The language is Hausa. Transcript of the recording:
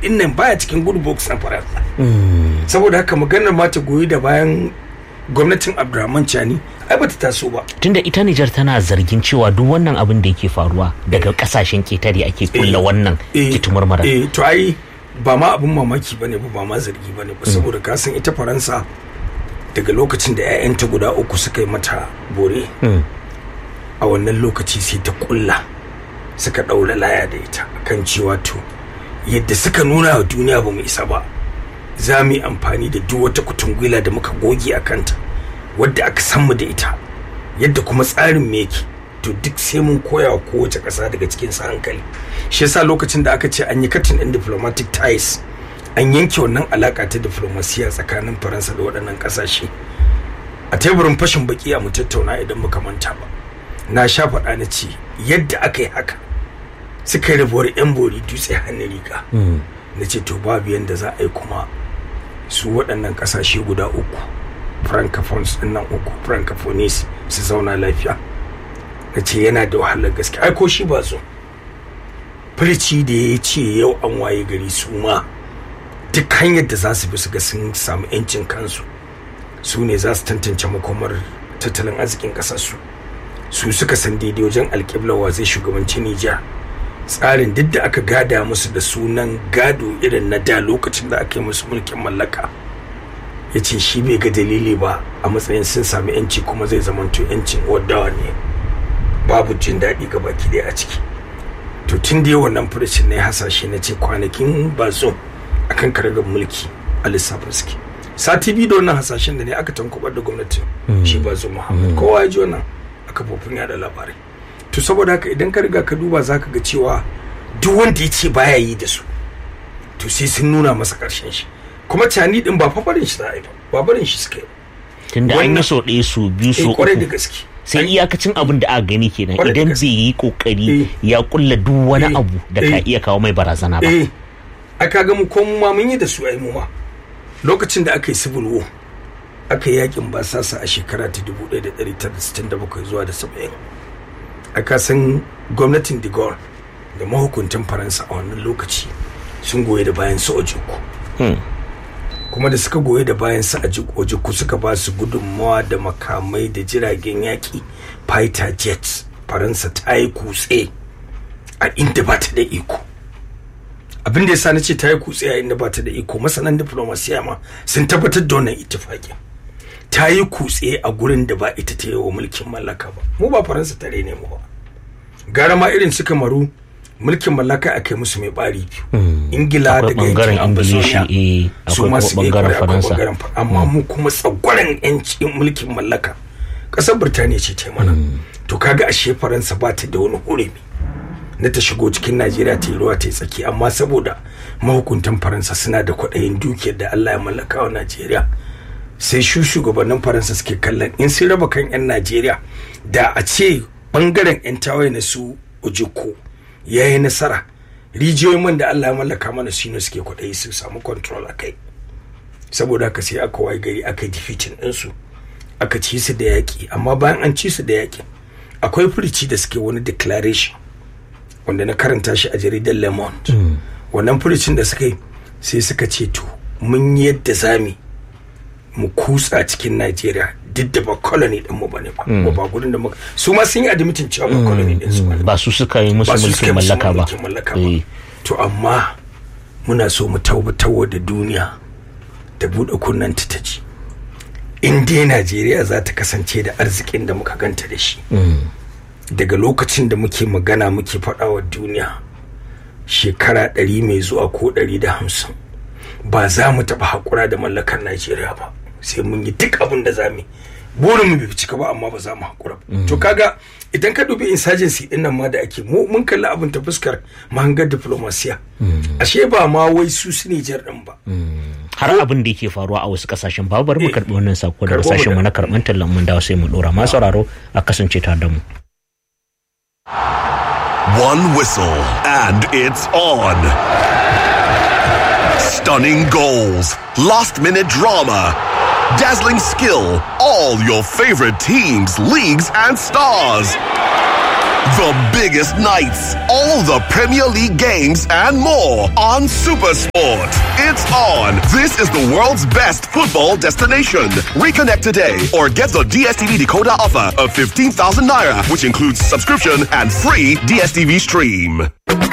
din nan baya cikin good books na faransa saboda haka maganar ma ta goyi da bayan gwamnatin abdurrahman chani ai bata taso ba tunda ita Nijar tana zargin cewa duk wannan abin da yake faruwa daga kasashen ketare ake kulla wannan kitumar mara eh to ai ba ma abin mamaki bane ba ba ma zargi bane ba saboda ka san ita faransa daga lokacin da 'ya'yanta guda uku suka yi mata bore a wannan lokaci sai ta kulla suka ɗaura laya da ita kan cewa to yadda suka nuna wa duniya ba mu isa ba za mu yi amfani da duk wata kutungwila da muka goge a kanta wadda aka san mu da ita yadda kuma tsarin me yake to duk sai mun koya wa kowace ƙasa daga cikin sa hankali shi yasa lokacin da aka ce an yi katin ɗin diplomatic ties an yanke wannan alaka ta diflomasiya tsakanin faransa da waɗannan ƙasashe a teburin fashin baki a mu tattauna idan muka manta ba na sha faɗa na ce yadda aka yi haka suka yi rabuwar yan bori dutse hannun riga na ce to babu yadda za a yi kuma su waɗannan ƙasashe guda uku francophones ɗin nan uku francophones su zauna lafiya na ce yana da wahalar gaske ai ko shi ba zo firici da ya ce yau an waye gari su ma duk hanyar da za su bi su ga sun samu 'yancin kansu su ne za su tantance makomar tattalin arzikin ƙasarsu su suka san daidai wajen alƙibla wa zai shugabanci Nijar tsarin duk da aka gada musu da sunan gado irin na da lokacin da aka yi musu mulkin mallaka ya ce shi bai ga dalili ba a matsayin sun sami yanci kuma zai zamanto yancin wadawa ne babu jin daɗi ga baki ɗaya a ciki to tun da yawan nan furucin na ya hasashe na ce kwanakin ba zo akan karagar mulki a lissafin suke sati biyu da wannan hasashen da ne aka tankubar da gwamnatin shi ba zo muhammad kowa ya ji wannan a kafofin yada labarai to saboda haka idan ka riga ka duba zaka ga cewa duk wanda ya ce baya yi da su to sai sun nuna masa karshen shi kuma cani din ba fafarin shi za a yi ba ba barin shi suka yi tunda an yi so ɗaya su biyu su kwarai da uku gaske sai iyakacin abin da aka gani kenan Kwarai da idan gaske. bai yi kokari Eh. ya kulla duk wani Eh. abu da ka Eh. iya kawo mai barazana ba eh aka ga mu ko mu ma mun yi da su ai mu ma lokacin da aka yi civil war aka yi yakin basasa a shekara ta 1967 zuwa da 70 aka san gwamnatin de Gaulle da mahukuntan faransa a wannan lokaci sun goyi da bayan su ojukwu Hmm. kuma da suka goyi da bayan su a ojukwu suka ba su gudunmawa da makamai da jiragen yaƙi fighter jets faransa ta yi kutse a inda ba ta da iko abin da ya sa na ce ta yi kutse a inda ba ta da iko masanan diplomasiya ma sun tabbatar da wannan ittifaƙin ta yi kutse a gurin da ba ita ta yi wa mulkin mallaka ba mu ba faransa tare ne mu ba gara ma irin su kamaru mulkin mallaka a kai musu mai bari biyu ingila akwai daga bangaren yankin ingilishi ambazonia eh su akwai ma kuma su iya bangaren kwarai akwai faransa bangaren fa- amma mu kuma tsagwaron yancin mulkin mallaka ƙasar birtaniya ce ta yi mana to kaga ashe faransa ba ta da wani hurumi na ta shigo cikin najeriya ta yi ruwa ta yi tsaki amma saboda mahukuntan faransa suna da kwaɗayin dukiyar da allah ya mallaka wa najeriya sai shu shugabannin faransa suke kallon in sun raba kan 'yan najeriya da a ce bangaren 'yan tawaye na su ojiko ya yi nasara rijiyoyin man da allah ya mallaka mana su ne suke kwaɗayi su samu control a kai saboda haka sai aka waye gari aka yi defeating ɗinsu aka ci su da yaƙi amma bayan an ci su da yaƙi akwai furici da suke wani declaration wanda na karanta shi a jaridar le monde wannan furicin da suka yi sai suka ce to mun yi yadda zami mu kutsa cikin najeriya duk da ba colony din mu bane ba ko ba gudun da muka su ma sun yi admitin cewa ba colony din su bane ba su suka yi musu ba su suka mulkin yi musu mallaka ba mulkin mallaka ba Eh. to amma muna so mu tabbatar da duniya da buɗe kunnanta ta ji in dai najeriya za ta kasance da arzikin da muka ganta da shi daga lokacin da muke magana muke faɗa wa duniya shekara ɗari mai zuwa ko ɗari da hamsin ba za mu taɓa haƙura da mallakar najeriya ba sai mun yi duk abin da za mu yi burin mu bai cika ba amma ba za mu haƙura ba to kaga idan ka dubi insurgency din nan ma da ake mu mun kalli abin ta fuskar mahangar diplomasiya ashe ba ma wai su su Nijar din ba har abin da yake faruwa a wasu kasashen babu bari mu Eh. karbi wannan sako daga Karɓo mu sashen mu da- na karɓar tallan mun dawo sai mu dora ma sauraro a kasance tare da mu One whistle, and it's on. Stunning goals, last minute drama, dazzling skill, all your favorite teams, leagues, and stars. The biggest nights, all the Premier League games, and more on Supersport. It's on. This is the world's best football destination. Reconnect today or get the DSTV decoder offer of 15,000 naira, which includes subscription and free DSTV stream.